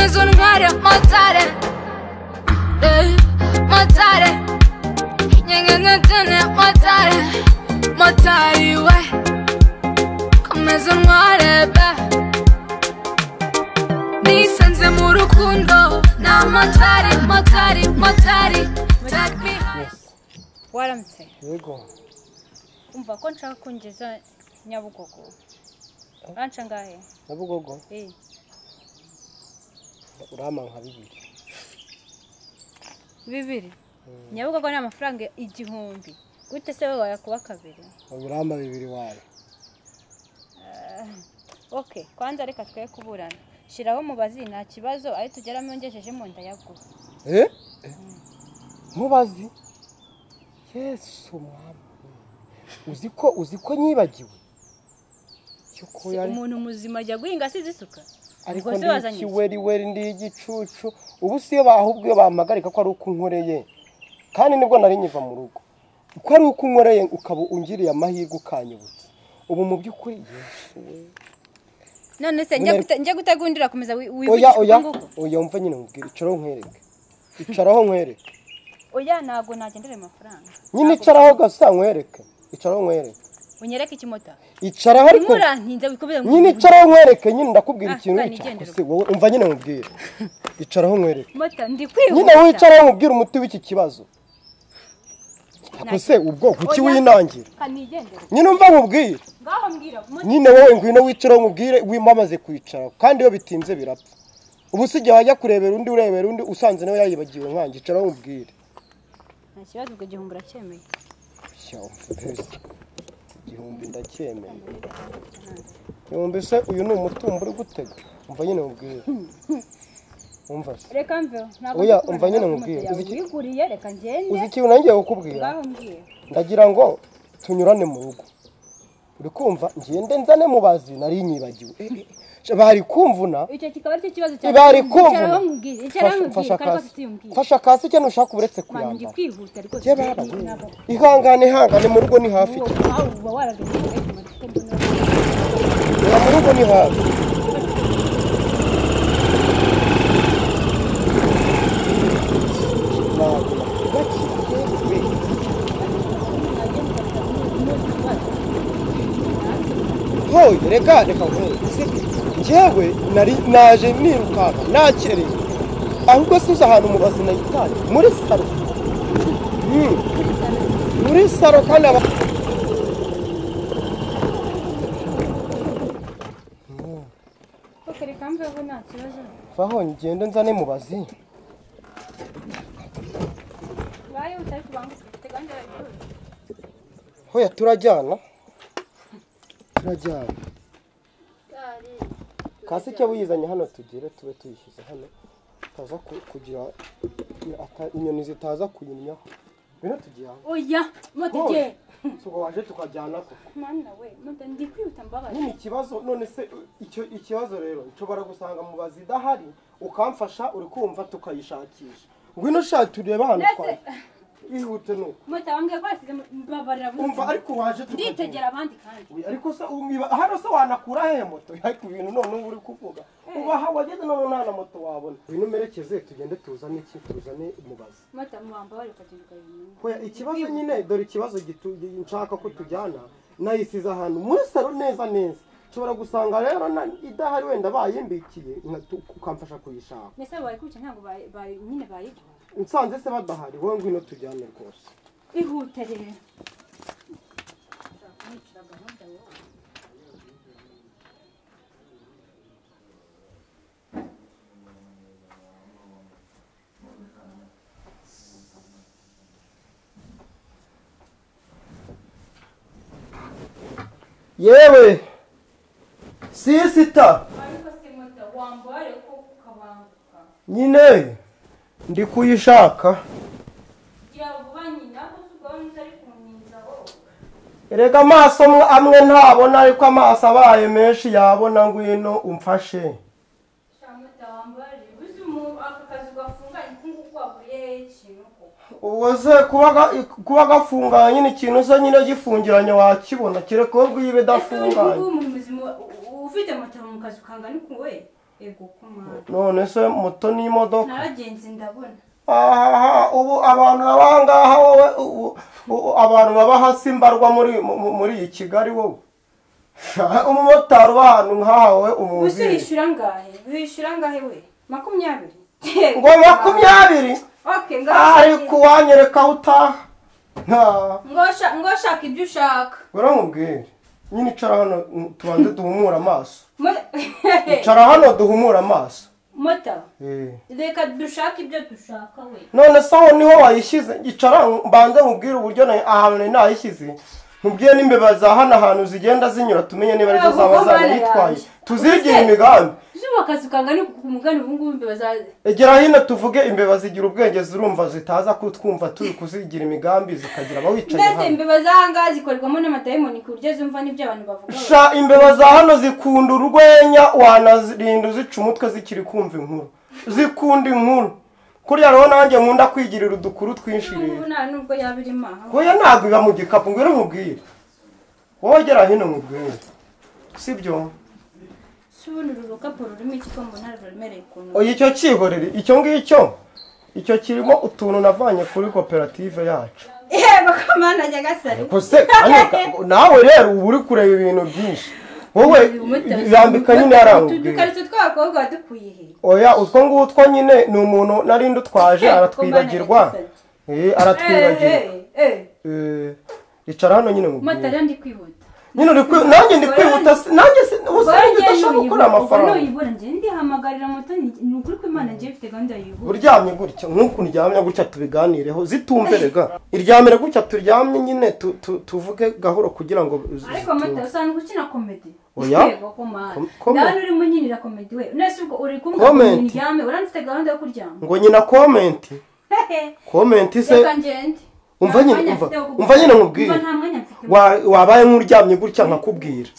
mozzare, mozzare Eh, mozzare Niente niente mozzare Mozzari uè Come se muore beh Nisanze mu rukundo Na mozzari, mozzari, mozzari Take me high waramutse yego umva ko nshaka kongeza nyabugogo uranca ngahe nabugogo Eh, urama nka bibiri bibiri nyabugogo ni amafaranga igihumbi gute se wowe wayakuba kabiri urama bibiri wawe ok kwanza reka twe kuburana shyiraho umubazi nta kibazo ayo tugeramo ngejeje mu nda yaguha Eh? Eh. mubazi yesu mwami uzi ko uzi ko nyibagiwe yuko Si yari umuntu muzima ajya guhinga asize isuka ariko Ubwo se ndi wazanye iki? ikiweriweri ndi igicucu ubu siyo bahubwo iyo bampagarika ko ari uko unkoreye kandi nibwo nari nyiva mu rugo uko ari uko unkoreye ukaba ungiriye amahirwe ukanyibutse ubu mu by'ukuri yesu we none se njya gute- njya gutegundira komeza wi- oya wivugisha oya uko nguko oya mva nyine nkubwira icaraho nkwereke icaraho nkwereke oya ntabwo nagendera ayo mafaranga nyine icaraho gasa nkwereke icaraho nkwereke unyereke ikimota icaraho ariko murantinze wikomeze mu nyine icaraho nkwereke nyine ndakubwira Ah, ikintu kandi icyo igendera. se wowe umva nyine nkubwire icaraho nkwereke mota ndi nyine kwihuta wicaraho nkubwire umuti w'iki kibazo ese ubwoko kuki Oya. winangira kanigendere nyine umva nkubwire ngaho mbwira mota nyine wowe ngwino wicaraho nkubwire wimamaze kwicaraho kandi iyo bitinze birapfa ubu si igihe wajya kurebera undi urebera undi usanze nawe yayibagiwe nkange icaraho nkubwire nta kibazo ubwo igihumbi uracyemeye igihumbi ndacyemeye igihumbi se uyu ni umutungo uri gutega umva nyine mubwire umva se reka mveho ntabwo Oya, ndi umva nyine kubona nkubwire. moto Uzi yawe iki- wiguriye reka ngende uzi ikintu nangiye kukubwira ngaho mbwira ndagira ngo tunyurane mu rugo uri kumva ngende nzane mubazi nari nyibagiwe Eh, eh, eh, bari kumvuna icyo kikaba ari cyo kibazo cyawe bari kumvuna icaraho nkubwire icaraho nkubwire Fasha- fasha kandi rwose kasi. tuyumbwire fasha kasi cyane ushaka uretse mwana ndi kuyambara kwihuta rwose Ye baba, we. ihangane ihangane mu rugo ni hafi uwo wawe uba waragendeye reka mbona Oya, mu rugo ni hafi Ntabwo nakubakira, we. hoye reka reka nkwereke njyewe nari naje nirukanka nakereye ahubwo size ahantu mubazi nayitanye muri saro Mm. muri saro kandi aba Ok, reka mveho nta kibazo vaho ngende nzane mubazi bayo utari kubanguka ufite gahunda yawe rwose. hoya turajyana turajyana kasi icyo buyizanye hano tugire tube tuyishyize hano itaza ku- kugira ata- inyoni zitaza kuyinnyaho bino tujyana oya moto igihe suko waje tukajyana koko mwana we moto ndi kwihuta mbabaye nyine ikibazo none se icyo ikibazo rero nshobora gusanga mubazi idahari ukamfasha uri kumva tukayishakisha ngwino shaka turebe ahantu Mbese- twaye ihute nuko moto wambwiye ko yasize mbabarira buri umva ariko waje tukajya. nditegera abandi kandi Oya, ariko se umwiba hano se wanakura he moto ariko ibintu none uba uri kuvuga uba aha wageze none nta na moto wabona ngwino umerekeze tugende tuzane iki tuzane mubazi mata muwamba bari kugirwa ibintu Oya, ikibazo nyine dore ikibazo gitu- nshaka ko tujyana nayisize ahantu muri saro neza neza nshobora gusanga rero na- idahari wenda bayimbikiye nka- tu- ukamfasha kuyishaka mbese barikubye ntabwo bari- bari- nyine bayiguha nsanze se badahari wowe ngwino tujyane rwose ihute rero yewe sisita ariko si moto wambara ariko ukabanguka nyine ndi kuyishaka gira vuba nyina kuko utari kumwiza wowe erega amaso amwe- amwe ntabona ariko amaso abaye menshi yabona ngwino umfashe shamota wambara uzi umu- aka kazi gafunganye kunguku waguyeho ikintu koko uwo se kuba ga- kuba gafunganye nyine ikintu se nyine gifungiranye wakibona kereka wowe ubwiwe ese uri idafunganye kuba umuntu muzima u- u- ufite moto mu kazi ukanga ni kuwe ego kumara none se moto n'imodoka naragenze ndabona ahaha ubu abantu baba ngaha wowe ubu- ubu abantu baba hasi mbarwa muri mu- muri iyi kigali wowe umumotari uba ahantu nk'aha wowe gusa umuzi uhishyura ngahe uhishyura ngahe we makumyabiri Yego, ngo makumyabiri okay ngaho ariko uwanyereka aho utaha nta ngashaka ibyo ushaka uramubwire nyine icara hano tubanze duhumure amaso Mo- icara hano duhumure amaso mota Eh. reka dushake ibyo dushaka we none se aho niho wayishyize icara mbanze nkubwire uburyo na- ahantu nari nayishyize nkubwire n'imbeba za hano ahantu zigenda zinyura tumenye niba arizo Ntabwo zaba mbana zanitwaye yanjye. tuzigire Ubuse- imigambi zuba akazi kangana ku mugani ubu ngubu imbeba za egera hino tuvuge imbeba zigira ubwenge zirumva zitaza kutwumva turi kuzigira imigambi zikagira abawicaye mbese hano imbeba za hangaha zikorerwamo n'amadayimoni ku buryo zumva n'ibyo abantu bavuga we. sha imbeba za hano zikunda urwenya wanarinda uzica umutwe zikiri kumva inkuru zikunda inkuru kuriya rero nanjye nkunda kwigirira udukuru twinshi rero ubu nta nubwo yaba irimo aha Oya ntabwo iba mu gikapu ngwino nkubwire wowe gera hino nkubwire sibyo si ubundi uru rukapu rurimo iki ko mbona ruremereye ukuntu oya icyo cyihorere icyo ngicyo icyo kirimo utuntu navanye kuri koperative yacu yego kamana nyagasare kose kane ka- nawe rero uba uri kureba ibintu byinshi wowe yambika nyine yarambwira udukarito tw'abakobwa wadukuye he oya utwo ngutwo nyine ni umuntu nari ndutwaje aratwibagirwa Eh, aratwibagirwa Eh, icara hano nyine mubwire matara ndi kwihuta nyine uri kwi- nanjye ndi kwihuta si- nanjye si- ubusanzwe udashobora gukora amafaranga nuyibura njye ndihamagarira moto ni ni ukuri ko imana njye ifite gahunda yihura uryamye gutya nk'uko uryamye gutya tubiganireho zitumverega iryamire gutya turyamye nyine tu- tu- tuvuge gahoro kugira ngo z- z- ariko mata usanzwe ukina komedi Oya. yego komadi Com- comedy. ndabona urimo nyinira komedi we nese ubwo uri kumbwira ngo Comedy. ndyame uranditse gahunda yo kuryama ngo nyina komenti komenti se reka ngende umva nyine umva umva nyine nkubwire nta mwanya mfite Wa- wabaye nk'uryamye gutya nkakubwira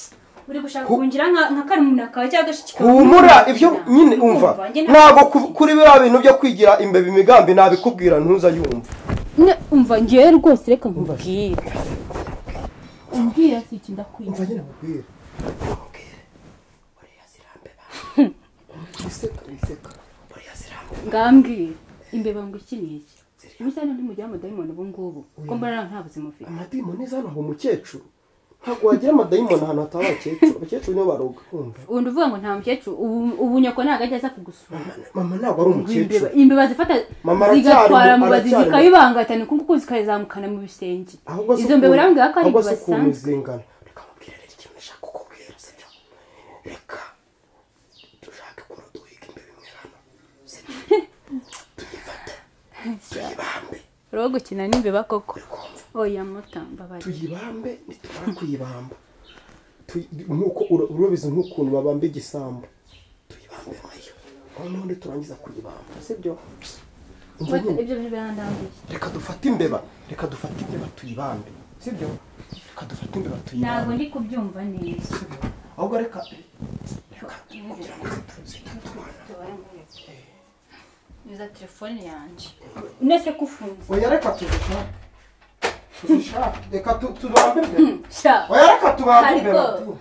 uri gushaka kungira nka nka karumuna kawe cyangwa agashiki kawe humura ibyo nyine umva njye nta- ntabwo ku- kuri biriya bintu byo kwigira imbeba imigambi nabikubwira ntuza yumva Ne- umva ngewe rwose reka nkubwire umbwira si iki ndakwinze nyine nkubwire ngambwira imbeba ngo iki ni iki bisa n'undi mujya amadayimoni ubu ngubu ko mbona nta buzima ufite amadayimoni zano aho umukecuru ntabwo wagira amadayimoni ahantu hataba abakecuru abakecuru nibo baroga kumva undi uvuga ngo nta mukecuru ubu ubu nyoko ntabwo ajya aza kugusura mama ntabwo ari Ngo imbeba umukecuru imbeba zifata Mama aracyari zigatwara mu- mu bazi aracyari mu- zikayibangatana uku nguku zikayizamukana mu bisenge ahubwo si izo mbeba ukuntu- urambwira ko ari ahubwo imbeba si ukuntu zisanzwe zingana reka mubwire rero ikintu nashaka kukubwira sibyo reka dushake ukuntu duhiga imbeba imwe hano sibyo tuyifate tuyibambe rero gukina n'imbeba koko oya muta mbabarira tuyibambe nitumara kuyibamba tuyi- nk'uko ura- urabizi nk'ukuntu babamba igisambo tuyibambe nayo noneho niturangiza kuyibamba sibyo Umva Bata- nyine. ibyo bintu birandambiye reka dufate imbeba reka dufate imbeba tuyibambe sibyo reka dufate imbeba ntabwo tuyibambe ndi kubyumva neza ahubwo reka reka kugira ngo zita- zitatwana yuza telefone yanjye nese ko ufunze oya reka tuzishake tuzishake reka tu- tubambe imbeba sha oya reka tubambe Ariko- imbeba tu.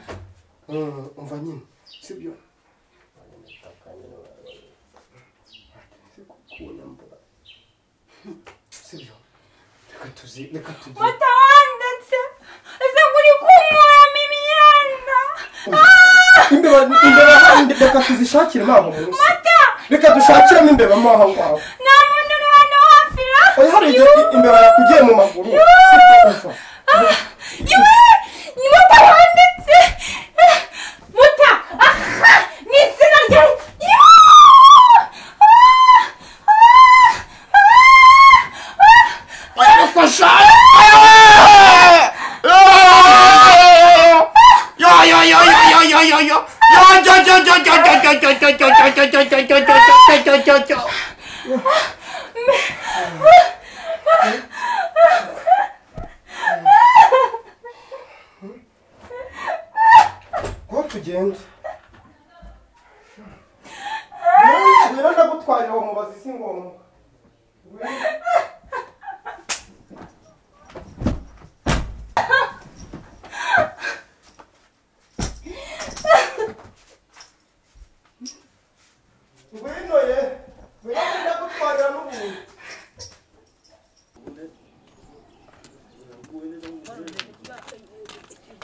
Mm, umva nyine sibyo sibyo reka tuzi reka tuzi watawandetse ese uri kumuramo imyenda imbeba imbeba handi reka tuzishakire ntabwo munsi reka dushakiremo imbeba mo aho ngaho nta muntu uri hano hafi ra oya hari igihe imbeba yakugiye mu maguru Sibyo, umva. yewe ni watawandetse muta aha mu izina rya yewe aho tugenda Rero- rero ndagutwarira uwo mubazi si ngombwa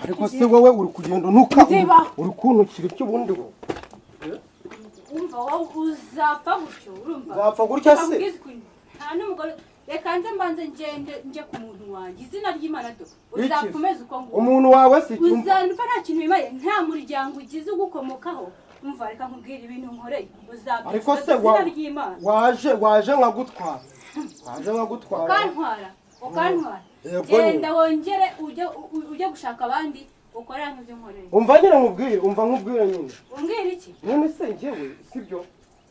ariko se wowe uri kugenda unuka Nziba. uri kuntukira icyo ubundi wowe wumva wowe uzapfa gutyo urumva Wapfa gutya se? Nakubwiza ukuntu. nta n'umugore reka nze mbanze ngende njye ku muntu wanjye izina ry'imana do uzakomeza uko nguko umuntu wawe si icyumba uzanva nta kintu wimariye nta muryango ugize ugukomokaho umva reka nkubwire ibintu nkoreye ariko uzabyuka se wa- izina ry'imana waje waje nkagutwara waje nkagutwara ukantwara ukantwara Yego nyine. genda wongere ujye u- ujye gushaka abandi ukore nk'ibyo nkoreye umva nyine nkubwire umva nkubwire nyine umbwira iki none se njyewe sibyo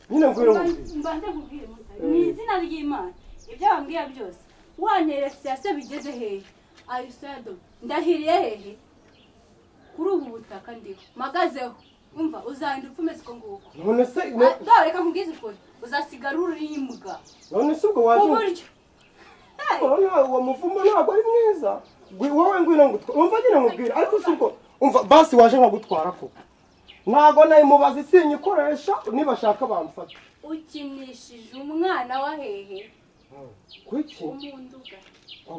nyine nkubwire nkubwire mbanze nkubwire Mutari, ni izina ry'imana ibyo bambwira byose waneresiyaso bigeze hehe ayisado ndahiriye hehe kuri ubu butaka ndiho mpagazeho umva uzahindura uko umeze uko nguko none se Ah, dore reka nkubwize ukuri uzasigara ururimbwa none se ubwo waje uburyo Hey! Uwo nta- uwo muvumba ntabwo ari mwiza Gwi- wowe ngwino ngutwara umva nyine nkubwira ariko si ubwo umva basi waje nkagutwara ko ntabwo nayimubaza isinyikoresha nibashaka bamfata ukinishije umwana wa hehe kwiki umunduga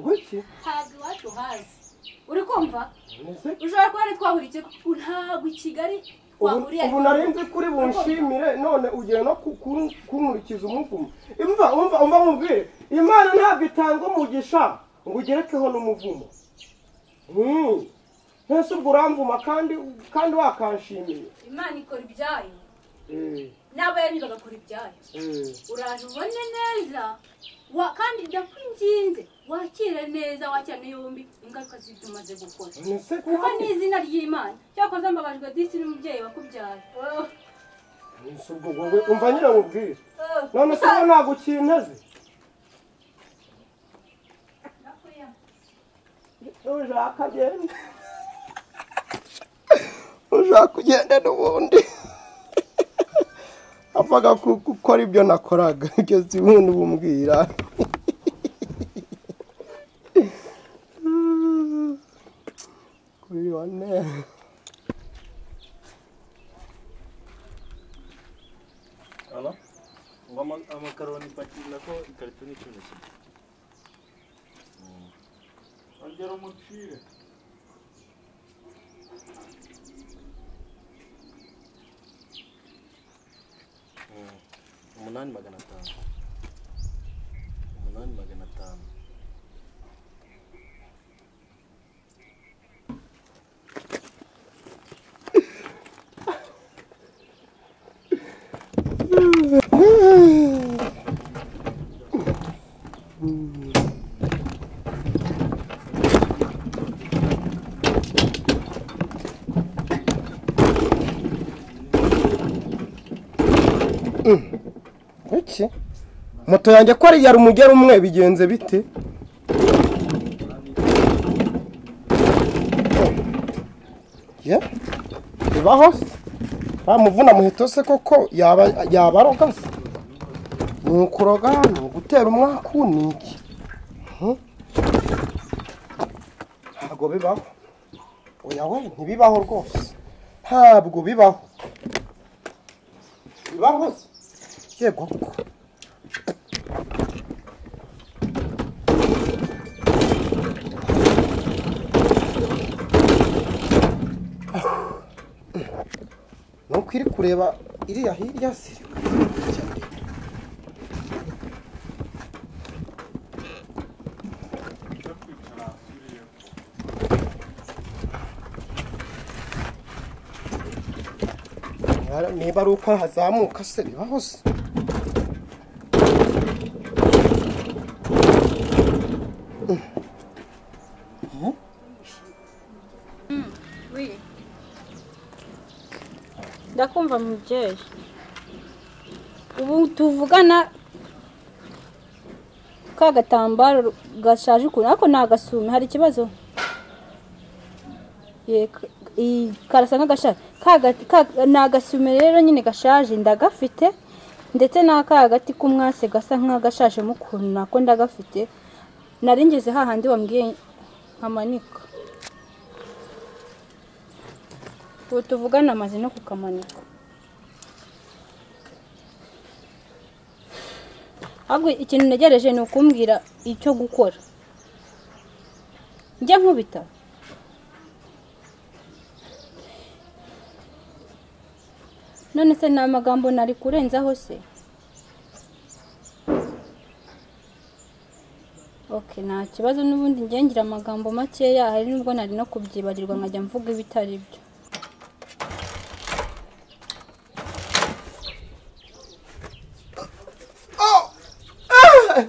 kwiki ntabwo iwacu hazi uri kumva nese ushobora kuba ari twahura iki ntabwo i kigali ubu twahuriye ubu nari nzi kuri bunshimire none ugiye no ku- ku- kunkurikiza umuvumo imva umva umva nkubwire imana ntabwo itanga umugisha ngo ugerekeho n'umuvumo Mm. nese ubwo uramvuma kandi kandi wakanshimiye imana ikora ibyayo Eh, n'abayani bagakora ibyayo eh. uraje ubone neza wa kandi ndakwinginze wakire neza wakirane yombi ingaruka z'ibyo umaze gukora nese kuko kandi ni izina ry'imana cyakoze mbabajwe disi n'umubyeyi wakubyaye Oh, Ese ubwo wowe umva nyine nkubwire oh. none se wowe ntabwo ukinteze ushaka agenda ushaka ugenda n'ubundi apfaga gukora ibyo nakoraga ibyo si ubundi bumbwira kuri wane Halo? Ngo ama- amakaroni ipakira ko ikarito ni ikintu kimwe. Ongera umucire. umunani magana atanu umunani magana atanu iki moto yanjye ko ari iya rumugera umwe bigenze bite ye bibaho nta muvuna muheto se koko yaba yaba aroga se ni ukuroga hano gutera umwaku ni iki Hmm? ntabwo bibaho oya we ntibibaho rwose ntabwo bibaho bibaho se yego koko nuko iri kureba iriya hirya se niba ari uko hazamuka se bibaho se ndakumva mubyeyi ubu tuvugana ka gatambaro gashaje ukuntu ariko ni agasume hari ikibazo Ye, ka- i- karasa nk'agashaje Ka gati- ka- ni agasume rero nyine gashaje ndagafite ndetse n'aka hagati k'umwase gasa nk'agashajemo ukuntu nako ndagafite nari ngeze hahandi wambwiye nkamanika ubu tuvugana amaze no kukamanika ahubwo ikintu ntegereje ni ukumbwira icyo gukora njya nkubita none se ni amagambo nari kurenzaho se oke nta kibazo n'ubundi ngiye ngira amagambo makeya hari n'ubwo nari no kubyibarirwa nkajya mvuga ibitari byo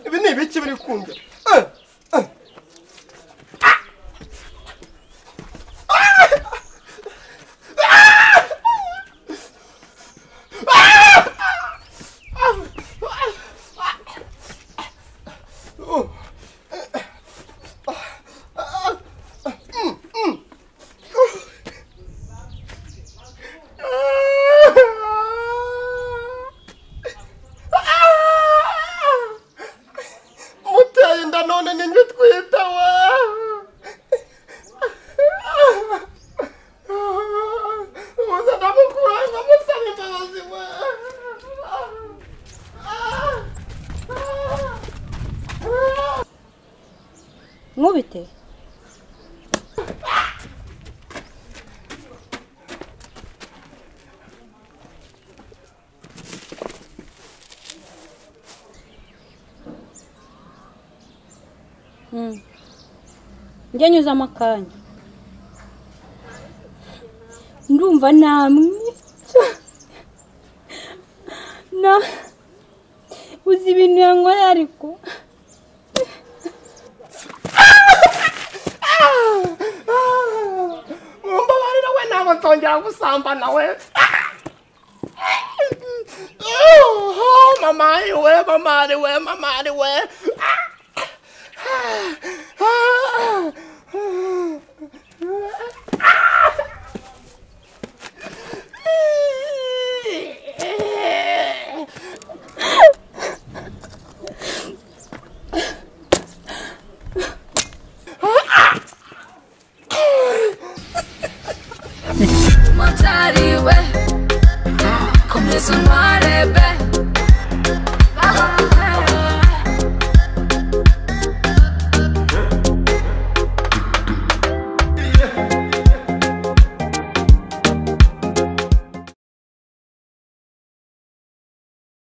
ibi ni ibiki biri kundya muteye inda none ni njye twita wa muze ndamukura ndamusaba imbabazi wa nkubite Mm. njye nyuzamo akanya ndumva namwe na uzi ibintu yankoreye ariko mumbabarira we ntabwo nzongera gusambana we mama ari we mama ari we mama ari we